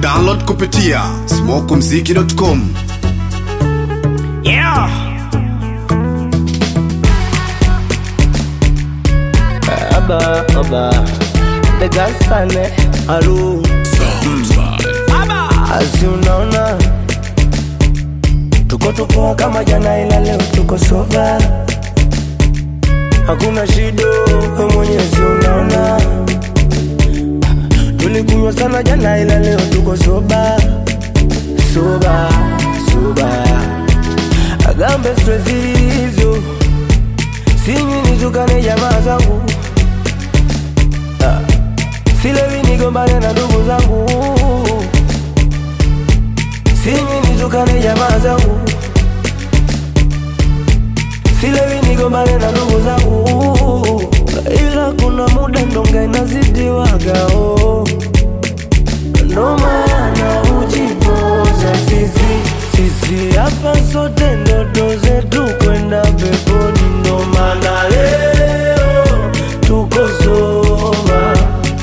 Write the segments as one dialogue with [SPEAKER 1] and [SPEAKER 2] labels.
[SPEAKER 1] download kupitia smokumziki.com
[SPEAKER 2] Yeah.
[SPEAKER 3] Aba, aba, the gasane alu Asi unaona tuko tupoa kama jana, ila leo tuko soba, hakuna shida, we Mwenyezi unaona. Tulikunywa sana jana, ila leo tuko soba, soba, soba, agambe stress hizo sinywi nitukane jamaa zangu Ah, silewi nigombane na ndugu zangu sinywi nitukane jamaa zangu silewi nigombane na ndugu zangu ila kuna muda ndonga inazidiwagao ndo maana ujipoza sisi sisi hapa sote ndoto zetu kwenda peponi ndo maana leo tuko soba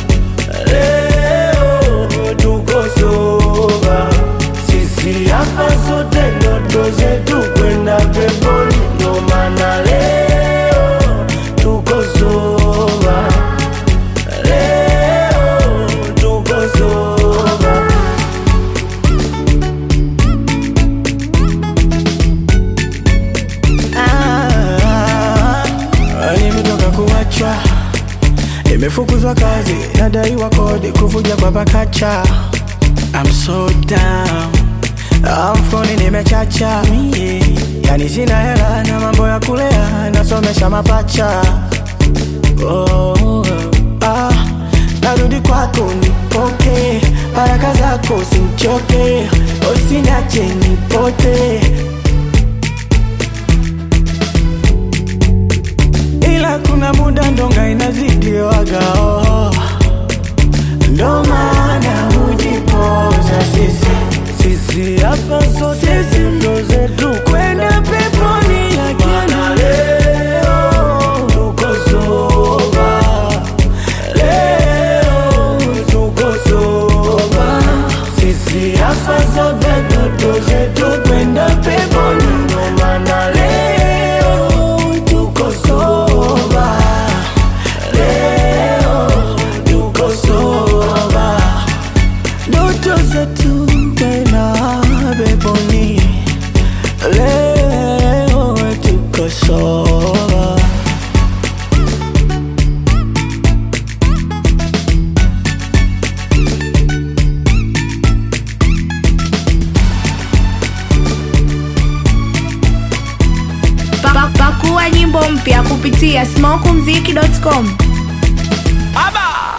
[SPEAKER 3] leo tuko soba sisi hapa sote ndoto zetu kwenda peponi ndo maana leo tuko soba leo tuko soba Ah, nimetoka kuachwa, nimefukuzwa kazi, nadaiwa kodi, kuvuja kwa pakacha. I'm so down, Ah, mfukoni nimechacha, yeah. Yani sina hela na mambo ya kulea, nasomesha mapacha. Oh, ah, narudi kwako nipoke, baraka zako simchoke, usiniache nipote ila kuna muda ndonga inazidiwaga oh. ndo maana hujipoza sisi sisi hapa sote ndo zetu kwenda peponi lakini leo tuko soba leo tuko soba sisi hapa sote ndo zetu kwenda peponi ndo maana leo tuko soba leo tuko soba ndoto zetu tena peponi leo tuko soba
[SPEAKER 4] Pa- pa- Pakua nyimbo mpya kupitia smokumziki.com.
[SPEAKER 2] Aba.